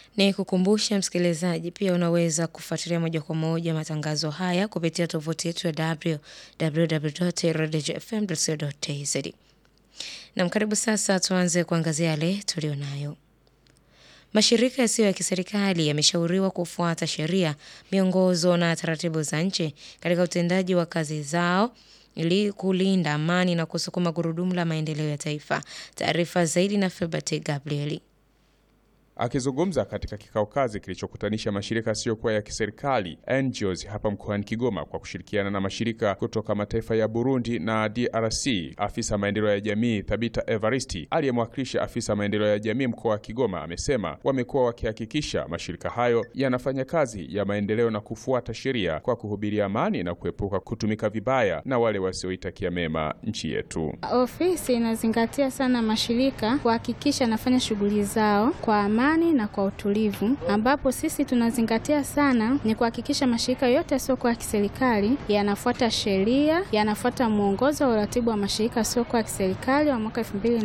Ni kukumbusha msikilizaji, pia unaweza kufuatilia moja kwa moja matangazo haya kupitia tovuti yetu ya www.radiofm.co.tz. Na karibu sasa, tuanze kuangazia yale tulionayo. Mashirika yasiyo ya kiserikali yameshauriwa kufuata sheria, miongozo na taratibu za nchi katika utendaji wa kazi zao ili kulinda amani na kusukuma gurudumu la maendeleo ya taifa. Taarifa zaidi na Filbert Gabrieli. Akizungumza katika kikao kazi kilichokutanisha mashirika yasiyokuwa ya kiserikali NGOs hapa mkoani Kigoma kwa kushirikiana na mashirika kutoka mataifa ya Burundi na DRC, afisa maendeleo ya jamii Thabita Evaristi aliyemwakilisha afisa maendeleo ya jamii mkoa wa Kigoma amesema wamekuwa wakihakikisha mashirika hayo yanafanya kazi ya maendeleo na kufuata sheria kwa kuhubiria amani na kuepuka kutumika vibaya na wale wasioitakia mema nchi yetu. Ofisi inazingatia sana mashirika kuhakikisha anafanya shughuli zao kwa amani na kwa utulivu, ambapo sisi tunazingatia sana ni kuhakikisha mashirika yote yasiyokuwa ya kiserikali yanafuata sheria, yanafuata mwongozo wa uratibu wa mashirika yasiyokuwa ya kiserikali wa mwaka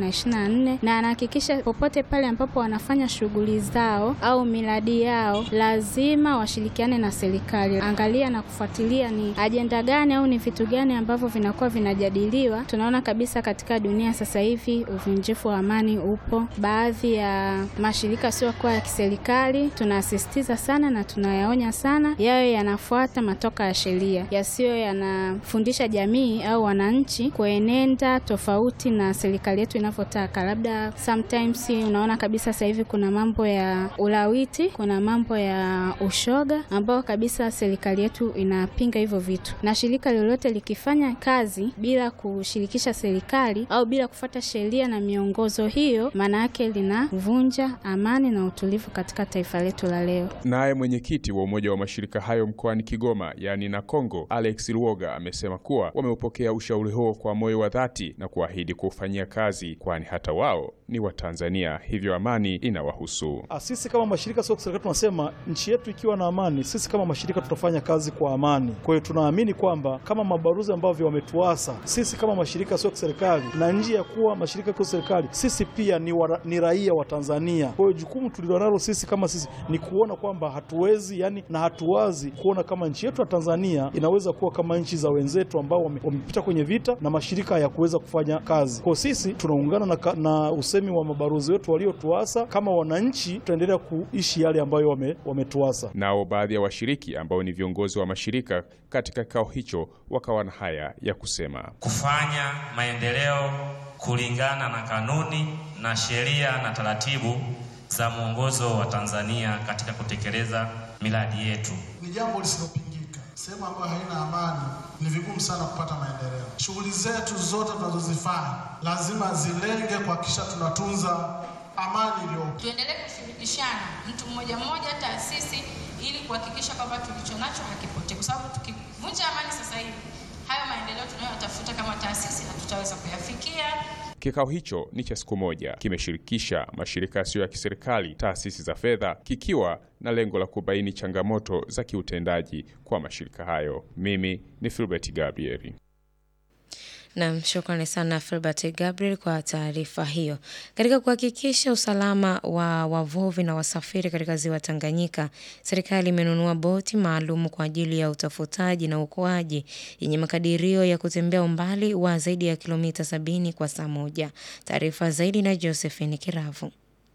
2024 na anahakikisha popote pale ambapo wanafanya shughuli zao au miradi yao lazima washirikiane na serikali, angalia na kufuatilia ni ajenda gani au ni vitu gani ambavyo vinakuwa vinajadiliwa. Tunaona kabisa katika dunia sasa hivi uvunjifu wa amani upo, baadhi ya mashirika siokuwa ya kiserikali tunasisitiza sana na tunayaonya sana yayo yanafuata matoka ya sheria, yasiyo yanafundisha jamii au wananchi kuenenda tofauti na serikali yetu inavyotaka. Labda sometimes unaona kabisa sasa hivi kuna mambo ya ulawiti, kuna mambo ya ushoga ambao kabisa serikali yetu inapinga hivyo vitu, na shirika lolote likifanya kazi bila kushirikisha serikali au bila kufuata sheria na miongozo hiyo, maana yake linavunja amani na utulivu katika taifa letu la leo. Naye mwenyekiti wa umoja wa mashirika hayo mkoani Kigoma, yaani na Kongo, Alex Luoga amesema kuwa wameupokea ushauri huo kwa moyo wa dhati na kuahidi kuufanyia kazi, kwani hata wao ni Watanzania, hivyo amani inawahusu. Sisi kama mashirika sio serikali tunasema nchi yetu ikiwa na amani, sisi kama mashirika tutafanya kazi kwa amani. Kwa hiyo tunaamini kwamba kama mabaruzi ambavyo wametuasa sisi kama mashirika sio serikali, na nje ya kuwa mashirika sio serikali, sisi pia ni, wa, ni raia wa Tanzania. Kwa hiyo jukumu tulilonalo sisi kama sisi ni kuona kwamba hatuwezi yani, na hatuwazi kuona kama nchi yetu ya Tanzania inaweza kuwa kama nchi za wenzetu ambao wamepita kwenye vita na mashirika ya kuweza kufanya kazi. Kwa sisi tunaungana na, na usemi wa mabarozi wetu waliotuasa. Kama wananchi tutaendelea kuishi yale ambayo wametuasa. Wame nao baadhi ya washiriki ambao ni viongozi wa mashirika katika kikao hicho wakawa na haya ya kusema: kufanya maendeleo kulingana na kanuni na sheria na taratibu za mwongozo wa Tanzania katika kutekeleza miradi yetu ni jambo lisilopingika. Sehemu ambayo haina amani ni vigumu sana kupata maendeleo. Shughuli zetu zote tunazozifanya lazima zilenge kuhakikisha tunatunza amani iliyopo. Tuendelee kushirikishana mtu mmoja mmoja, taasisi, ili kuhakikisha kwamba tulicho nacho hakipotee, kwa sababu tukivunja amani sasa hivi hayo maendeleo tunayotafuta kama taasisi hatutaweza kuyafikia. Kikao hicho ni cha siku moja, kimeshirikisha mashirika yasiyo ya kiserikali, taasisi za fedha, kikiwa na lengo la kubaini changamoto za kiutendaji kwa mashirika hayo. Mimi ni Filbert Gabrieli. Nam, shukrani sana Filbert Gabriel kwa taarifa hiyo. Katika kuhakikisha usalama wa wavuvi na wasafiri katika ziwa Tanganyika, serikali imenunua boti maalum kwa ajili ya utafutaji na uokoaji yenye makadirio ya kutembea umbali wa zaidi ya kilomita sabini kwa saa moja. Taarifa zaidi na Josephine Kiravu.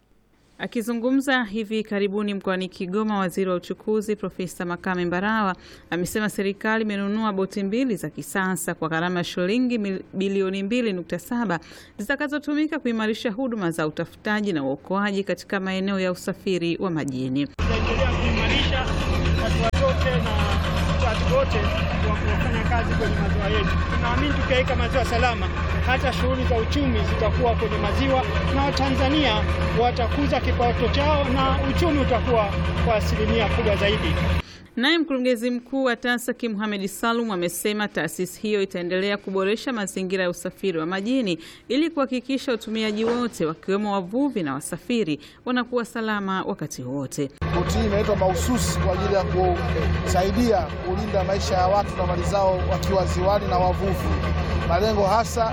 Akizungumza hivi karibuni mkoani Kigoma, waziri wa uchukuzi Profesa Makame Mbarawa amesema serikali imenunua boti mbili za kisasa kwa gharama ya shilingi bilioni 2.7 zitakazotumika kuimarisha huduma za utafutaji na uokoaji katika maeneo ya usafiri wa majini. Tutaendelea kuimarisha hatua zote na watu wote wa kufanya kazi kwenye maziwa yetu. Tunaamini tukiweka maziwa salama, hata shughuli za uchumi zitakuwa kwenye maziwa na Watanzania watakuza kipato chao na uchumi utakuwa kwa asilimia kubwa zaidi. Naye mkurugenzi mkuu wa TASAKI Mohamed Salum amesema taasisi hiyo itaendelea kuboresha mazingira ya usafiri wa majini ili kuhakikisha utumiaji wote wakiwemo wavuvi na wasafiri wanakuwa salama wakati wote. Boti hii imeletwa mahususi kwa ajili ya kusaidia kulinda maisha ya watu na mali zao wakiwa ziwani na wavuvi. Malengo hasa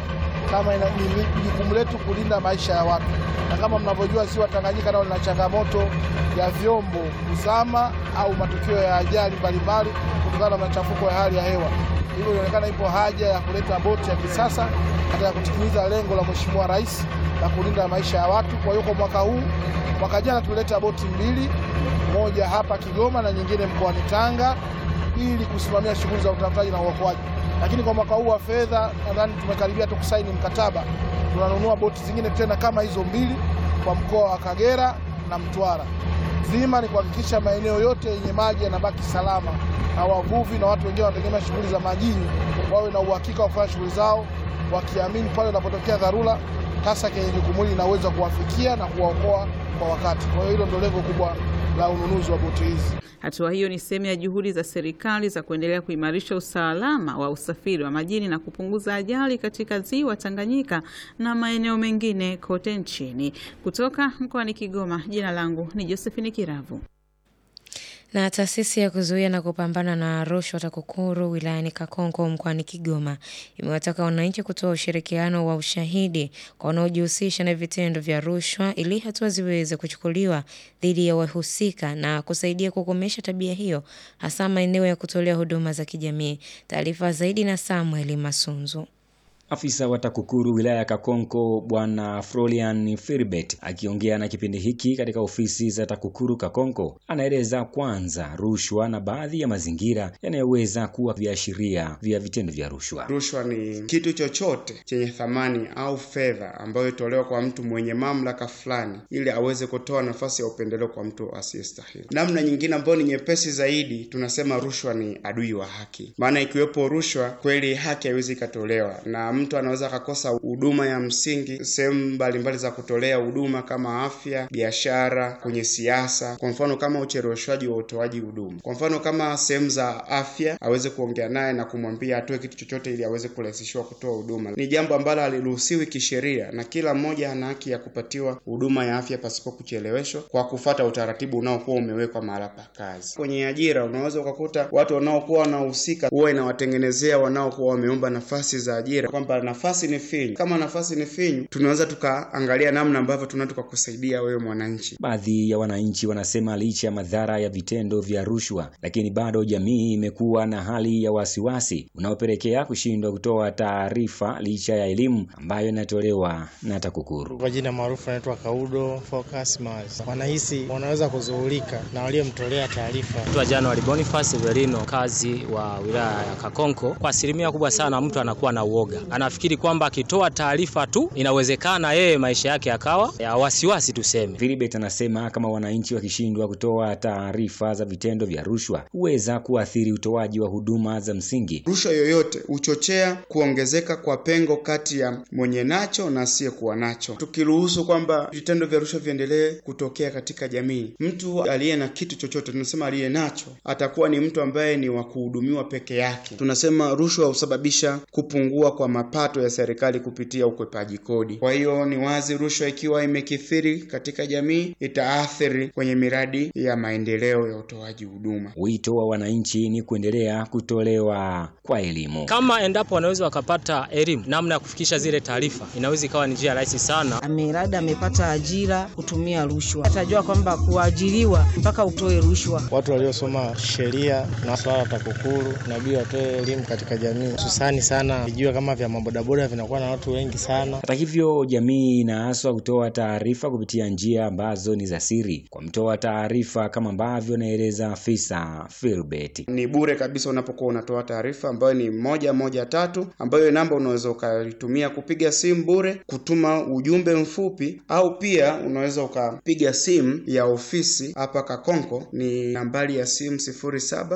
kama ina, ni jukumu letu kulinda maisha ya watu, na kama mnavyojua ziwa Tanganyika nao lina changamoto ya vyombo kuzama au matukio ya ajali mbalimbali kutokana na machafuko ya hali ya hewa. Hivyo inaonekana ipo haja ya kuleta boti ya kisasa katika kutimiza lengo la Mheshimiwa Rais la kulinda maisha ya watu. Kwa hiyo kwa mwaka huu, mwaka jana tulileta boti mbili, moja hapa Kigoma na nyingine mkoani Tanga ili kusimamia shughuli za utafutaji na uokoaji. Lakini kwa mwaka huu wa fedha nadhani tumekaribia tu kusaini mkataba, tunanunua boti zingine tena kama hizo mbili kwa mkoa wa Kagera na Mtwara. Zima ni kuhakikisha maeneo yote yenye maji yanabaki salama na wavuvi na watu wengine wanategemea shughuli za majini wawe na uhakika wa kufanya shughuli zao, wakiamini pale unapotokea dharura hasa kenye jukumu hili inaweza kuwafikia na kuwaokoa kwa wakati. Kwa hiyo hilo ndio lengo kubwa la ununuzi wa boti hizi. Hatua hiyo ni sehemu ya juhudi za serikali za kuendelea kuimarisha usalama wa usafiri wa majini na kupunguza ajali katika ziwa Tanganyika na maeneo mengine kote nchini. Kutoka mkoani Kigoma, jina langu ni Josephine Kiravu. Na taasisi ya kuzuia na kupambana na rushwa TAKUKURU wilayani Kakonko mkoani Kigoma imewataka wananchi kutoa ushirikiano wa ushahidi kwa wanaojihusisha na vitendo vya rushwa ili hatua ziweze kuchukuliwa dhidi ya wahusika na kusaidia kukomesha tabia hiyo hasa maeneo ya kutolea huduma za kijamii. Taarifa zaidi na Samuel Masunzu. Afisa wa TAKUKURU wilaya ya Kakonko Bwana Frolian Firbet akiongea na kipindi hiki katika ofisi za TAKUKURU Kakonko anaeleza kwanza rushwa na baadhi ya mazingira yanayoweza kuwa viashiria vya vitendo vya rushwa. Rushwa ni kitu chochote chenye thamani au fedha ambayo itolewa kwa mtu mwenye mamlaka fulani ili aweze kutoa nafasi ya upendeleo kwa mtu asiyestahili. Namna nyingine ambayo ni nyepesi zaidi, tunasema rushwa ni adui wa haki, maana ikiwepo rushwa kweli haki haiwezi ikatolewa na mtu anaweza akakosa huduma ya msingi sehemu mbalimbali za kutolea huduma kama afya, biashara, kwenye siasa. Kwa mfano kama ucheleweshwaji wa utoaji huduma, kwa mfano kama sehemu za afya, aweze kuongea naye na kumwambia atoe kitu chochote ili aweze kurahisishiwa kutoa huduma. Ni jambo ambalo haliruhusiwi kisheria, na kila mmoja ana haki ya kupatiwa huduma ya afya pasipo kucheleweshwa kwa kufata utaratibu unaokuwa umewekwa mahala pa kazi. Kwenye ajira, unaweza ukakuta watu wanaokuwa wanahusika huwa inawatengenezea wanaokuwa wameomba nafasi za ajira kwamba nafasi ni finyu. Kama nafasi ni finyu, tunaweza tukaangalia namna ambavyo tunaweza tukakusaidia wewe mwananchi. Baadhi ya wananchi wanasema licha ya madhara ya vitendo vya rushwa, lakini bado jamii imekuwa na hali ya wasiwasi unaopelekea kushindwa kutoa taarifa licha ya elimu ambayo inatolewa na TAKUKURU. Kwa jina maarufu anaitwa Kaudo Focus Mars. Wanahisi wanaweza kuzuhulika na waliomtolea taarifa. Naitwa January Boniface Verino, kazi wa wilaya ya Kakonko. Kwa asilimia kubwa sana mtu anakuwa na uoga anafikiri kwamba akitoa taarifa tu inawezekana yeye maisha yake yakawa ya wasiwasi tuseme. Philibert anasema kama wananchi wakishindwa kutoa taarifa za vitendo vya rushwa huweza kuathiri utoaji wa huduma za msingi. Rushwa yoyote huchochea kuongezeka kwa pengo kati ya mwenye nacho na asiyekuwa nacho. Tukiruhusu kwamba vitendo vya rushwa viendelee kutokea katika jamii, mtu aliye na kitu chochote, tunasema aliye nacho, atakuwa ni mtu ambaye ni wa kuhudumiwa peke yake. Tunasema rushwa husababisha kupungua kwa mapato ya serikali kupitia ukwepaji kodi. Kwa hiyo ni wazi, rushwa ikiwa imekithiri katika jamii itaathiri kwenye miradi ya maendeleo ya utoaji huduma. Wito wa wananchi ni kuendelea kutolewa kwa elimu. Kama endapo wanaweza wakapata elimu namna ya kufikisha zile taarifa, inaweza ikawa ni njia rahisi sana. Amelada amepata ajira kutumia rushwa, atajua kwamba kuajiriwa mpaka utoe rushwa. Watu waliosoma sheria na swala la TAKUKURU inabidi watoe elimu katika jamii, hususani sana vijua kama vya mabodaboda vinakuwa na watu wengi sana. Hata hivyo, jamii inaaswa kutoa taarifa kupitia njia ambazo ni za siri kwa mtoa taarifa, kama ambavyo anaeleza afisa Philbert. Ni bure kabisa unapokuwa unatoa taarifa ambayo ni moja moja tatu, ambayo namba unaweza ukaitumia kupiga simu bure, kutuma ujumbe mfupi, au pia unaweza ukapiga simu ya ofisi hapa Kakonko, ni nambari ya simu sifuri saba